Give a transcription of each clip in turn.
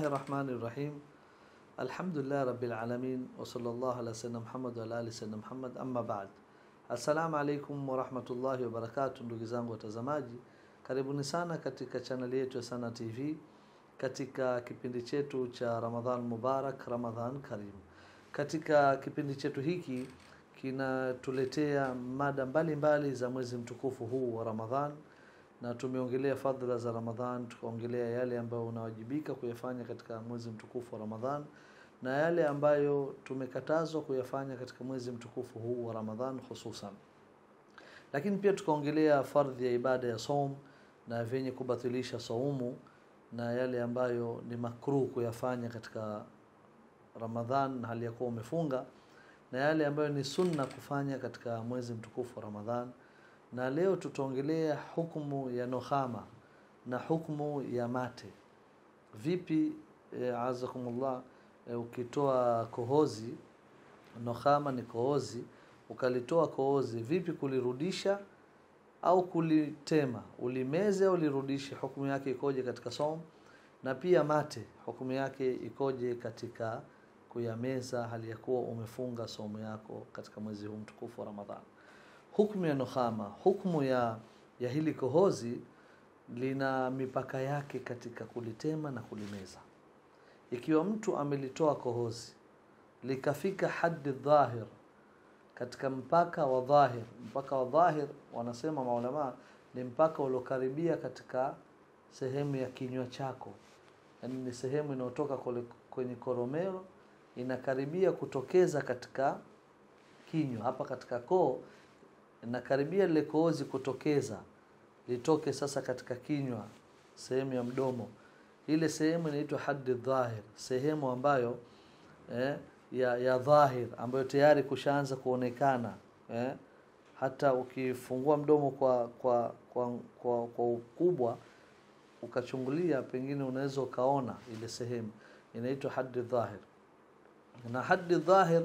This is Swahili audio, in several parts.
Bismillahi rahmani rahim. Alhamdulillah rabbil alamin wa sallallahu ala sayyidina Muhammad wa ala ali sayyidina Muhammad amma ba'd. Assalamu alaikum wa rahmatullahi wa barakatuh, ndugu zangu watazamaji, karibuni sana katika chaneli yetu ya Sana TV katika kipindi chetu cha Ramadhan Mubarak, Ramadhan Karim. Katika kipindi chetu hiki kinatuletea mada mbalimbali mbali za mwezi mtukufu huu wa Ramadhan na tumeongelea fadhila za Ramadhan, tukaongelea yale ambayo unawajibika kuyafanya katika mwezi mtukufu wa Ramadhan na yale ambayo tumekatazwa kuyafanya katika mwezi mtukufu huu wa Ramadhan hususan. Lakini pia tukaongelea fardhi ya ibada ya saum na vyenye kubatilisha saumu na yale ambayo ni makruh kuyafanya katika Ramadhan na hali ya kuwa umefunga na yale ambayo ni sunna kufanya katika mwezi mtukufu wa Ramadhan na leo tutaongelea hukumu ya nohama na hukumu ya mate. Vipi e, azakumullah e, ukitoa kohozi, nohama ni kohozi, ukalitoa kohozi, vipi kulirudisha au kulitema, ulimeze au lirudishe, hukumu yake ikoje katika saum? Na pia mate, hukumu yake ikoje katika kuyameza hali ya kuwa umefunga saumu yako katika mwezi huu mtukufu wa Ramadhani? Hukumu ya nohama, hukumu ya, ya hili kohozi lina mipaka yake katika kulitema na kulimeza. Ikiwa mtu amelitoa kohozi likafika haddi dhahir, katika mpaka wa dhahir, mpaka wa dhahir wanasema maulama ni mpaka uliokaribia katika sehemu ya kinywa chako, yaani ni sehemu inayotoka kwenye koromeo inakaribia kutokeza katika kinywa, hapa katika koo inakaribia lile kohozi kutokeza litoke sasa katika kinywa, sehemu ya mdomo. Ile sehemu inaitwa haddi dhahir, sehemu ambayo eh, ya, ya dhahir ambayo tayari kushaanza kuonekana eh, hata ukifungua mdomo kwa kwa kwa, kwa, kwa ukubwa ukachungulia, pengine unaweza ukaona ile sehemu inaitwa haddi dhahir. Na haddi dhahir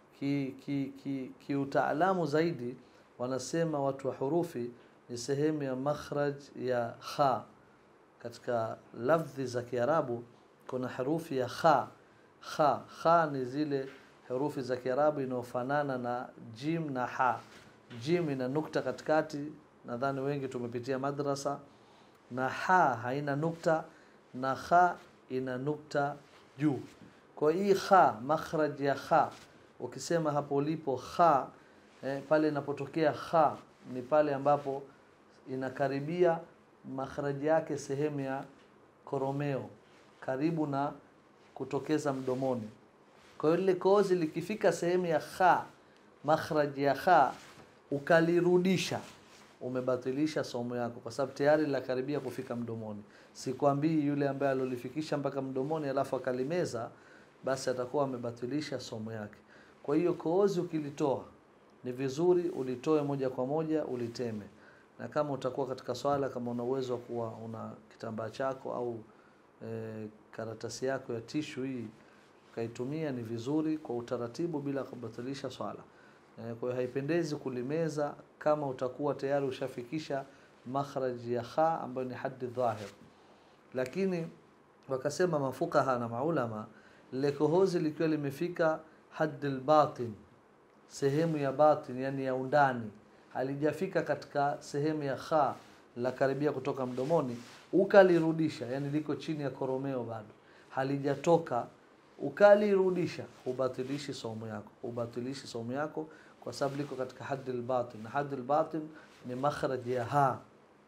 kiutaalamu ki, ki, ki zaidi wanasema watu wa hurufi ni sehemu ya makhraj ya kha. Katika lafdhi za Kiarabu kuna herufi ya kha. Kha kha ni zile herufi za Kiarabu inayofanana na jim na ha. Jim ina nukta katikati, nadhani wengi tumepitia madrasa, na ha haina nukta, na kha ina nukta juu. Kwa hii kha, makhraj ya kha, ukisema hapo ulipo kha eh, pale inapotokea kha ni pale ambapo inakaribia makhraji yake sehemu ya koromeo karibu na kutokeza mdomoni. Kwa hiyo lile kohozi likifika sehemu ya kha, makhraji ya kha, ukalirudisha, umebatilisha somo yako, kwa sababu tayari linakaribia kufika mdomoni. Sikwambii yule ambaye alolifikisha mpaka mdomoni alafu akalimeza, basi atakuwa amebatilisha somo yake. Kwa hiyo kohozi ukilitoa ni vizuri ulitoe moja kwa moja uliteme, na kama utakuwa katika swala, kama una uwezo wa kuwa una kitambaa chako au e, karatasi yako ya tishu hii ukaitumia, ni vizuri kwa utaratibu, bila kubatilisha swala. E, kwa hiyo haipendezi kulimeza kama utakuwa tayari ushafikisha makhraji ya kha ambayo ni haddi dhahir. Lakini wakasema mafukaha na maulama, lile kohozi likiwa limefika haddi albatin sehemu ya batin, yani ya undani, halijafika katika sehemu ya kha la karibia kutoka mdomoni, ukalirudisha, yani liko chini ya koromeo bado halijatoka, ukalirudisha, ubatilishi saumu yako, ubatilishi saumu yako kwa sababu liko katika haddi albatin, na haddi albatin ni makhraj ya ha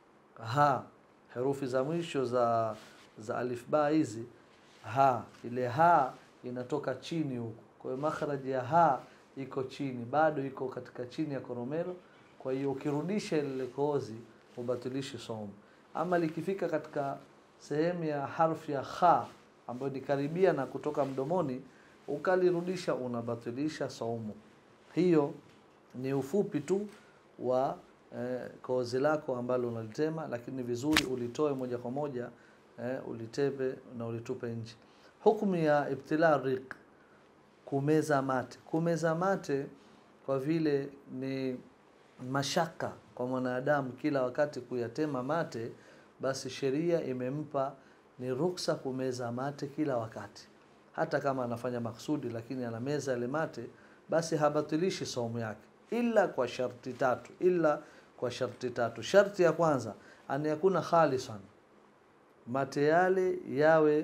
ha, herufi za mwisho za za alif ba hizi ha, ile ha inatoka chini huko, kwa hiyo makhraj ya ha iko chini bado iko katika chini ya koromero. Kwa hiyo ukirudisha ile kohozi ubatilishi saumu. Ama likifika katika sehemu ya harfu ya kha ambayo ni karibia na kutoka mdomoni, ukalirudisha unabatilisha saumu. Hiyo ni ufupi tu wa eh, kohozi lako ambalo unalitema, lakini vizuri ulitoe moja kwa moja eh, ulitebe na ulitupe nje. Hukumu ya ibtila riq kumeza mate. Kumeza mate kwa vile ni mashaka kwa mwanadamu kila wakati kuyatema mate, basi sheria imempa ni ruksa kumeza mate kila wakati hata kama anafanya maksudi lakini anameza yale mate basi habatilishi saumu yake ila kwa sharti tatu ila kwa sharti tatu sharti ya kwanza an yakuna khalisan mate yale yawe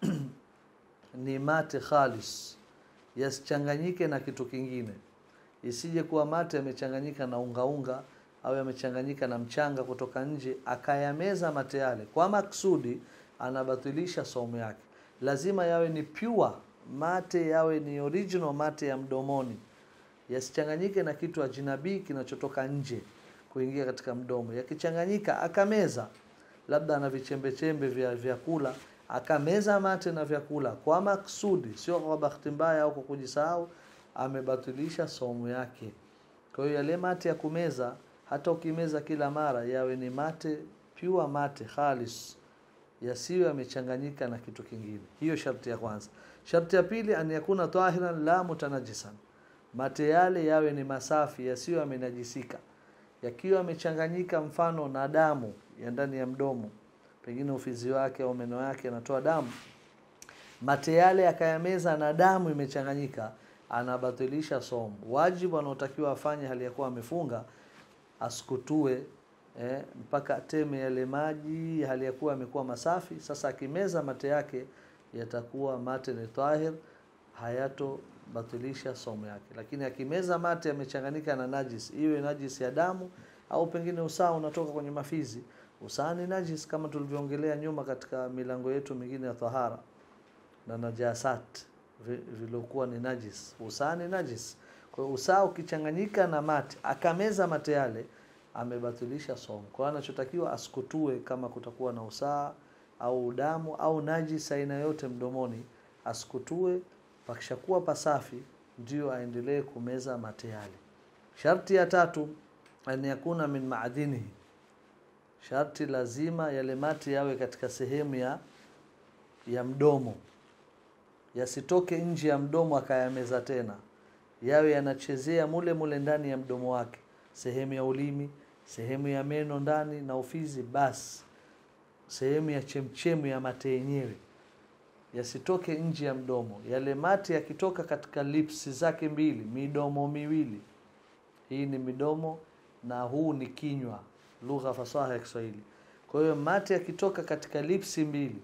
ni mate khalis yasichanganyike na kitu kingine isije kuwa mate yamechanganyika na ungaunga au yamechanganyika na mchanga kutoka nje akayameza mate yale kwa maksudi anabatilisha saumu yake lazima yawe ni pure mate yawe ni original mate ya mdomoni yasichanganyike na kitu ajinabii kinachotoka nje kuingia katika mdomo yakichanganyika akameza labda ana vichembechembe vya vyakula akameza mate na vyakula kwa maksudi sio kwa bahati mbaya au kwa kujisahau amebatilisha saumu yake kwa hiyo yale mate ya kumeza hata ukimeza kila mara yawe ni mate pure mate khalis yasiyo yamechanganyika na kitu kingine hiyo sharti ya kwanza sharti ya pili an yakuna tahiran la mutanajisan mate yale yawe ni masafi yasiyo yamenajisika yakiwa yamechanganyika mfano na damu ya ndani ya mdomo pengine ufizi wake au meno yake yanatoa damu mate yale akayameza na damu imechanganyika anabatilisha somo wajibu anaotakiwa afanye hali ya kuwa amefunga asikutue eh, mpaka ateme yale maji hali ya kuwa amekuwa masafi sasa akimeza mate yake yatakuwa mate ni tahir hayatobatilisha somo yake lakini akimeza mate yamechanganyika na najis iwe najis ya damu au pengine usaa unatoka kwenye mafizi usaa ni najis kama tulivyoongelea nyuma katika milango yetu mingine ya tahara na najasat viliokuwa ni najis usaa ni najis kwa hiyo usaa ukichanganyika na mate akameza mate yale amebatilisha somo kwa hiyo anachotakiwa asikutue kama kutakuwa na usaa au damu au najis aina yote mdomoni asikutue pakishakuwa pasafi ndio aendelee kumeza mate yale sharti ya tatu an yakuna min maadinihi sharti lazima yale mate yawe katika sehemu ya ya mdomo yasitoke nje ya mdomo akayameza tena yawe yanachezea mule mule ndani ya mdomo wake sehemu ya ulimi sehemu ya meno ndani na ufizi basi sehemu ya chemchemu ya mate yenyewe yasitoke nje ya mdomo yale mate yakitoka katika lips zake mbili midomo miwili hii ni midomo na huu ni kinywa lugha fasaha ya Kiswahili kwa hiyo mate yakitoka katika lipsi mbili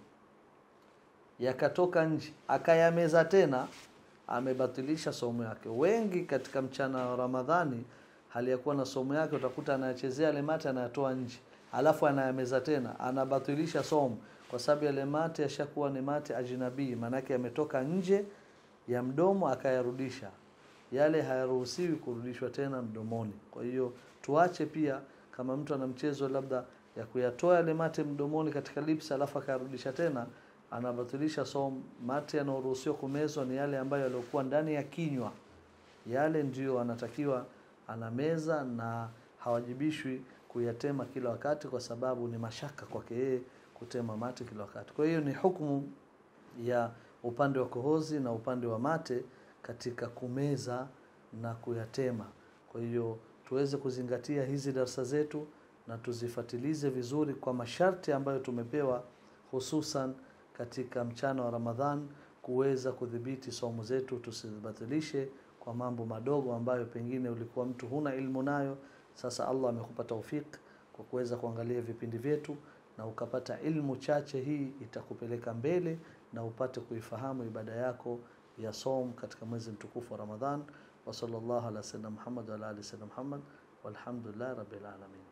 yakatoka nje akayameza tena amebatilisha somo yake wengi katika mchana wa Ramadhani hali ya kuwa na somo yake utakuta anayachezea yale mate anayatoa nje alafu anayameza tena anabatilisha somo kwa sababu yale mate yashakuwa ni mate ajnabii maanake yametoka nje ya mdomo akayarudisha yale hayaruhusiwi kurudishwa tena mdomoni kwa hiyo tuache pia kama mtu ana mchezo labda ya kuyatoa yale mate mdomoni katika lips alafu akayarudisha tena anabatilisha somo mate yanayoruhusiwa kumezwa ni yale ambayo yaliokuwa ndani ya kinywa yale ndiyo anatakiwa anameza na hawajibishwi kuyatema kila wakati kwa sababu ni mashaka kwake yeye kutema mate kila wakati kwa hiyo ni hukumu ya upande wa kohozi na upande wa mate katika kumeza na kuyatema kwa hiyo tuweze kuzingatia hizi darsa zetu na tuzifatilize vizuri kwa masharti ambayo tumepewa hususan katika mchana wa Ramadhan kuweza kudhibiti somo zetu tusibatilishe kwa mambo madogo ambayo pengine ulikuwa mtu huna ilmu nayo sasa Allah amekupa taufik kwa kuweza kuangalia vipindi vyetu na ukapata ilmu chache hii itakupeleka mbele na upate kuifahamu ibada yako ya som katika mwezi mtukufu wa Ramadhan wa sallallahu ala sayyidina Muhammad wa ala ali sayyidina Muhammad walhamdulillah rabbil alamin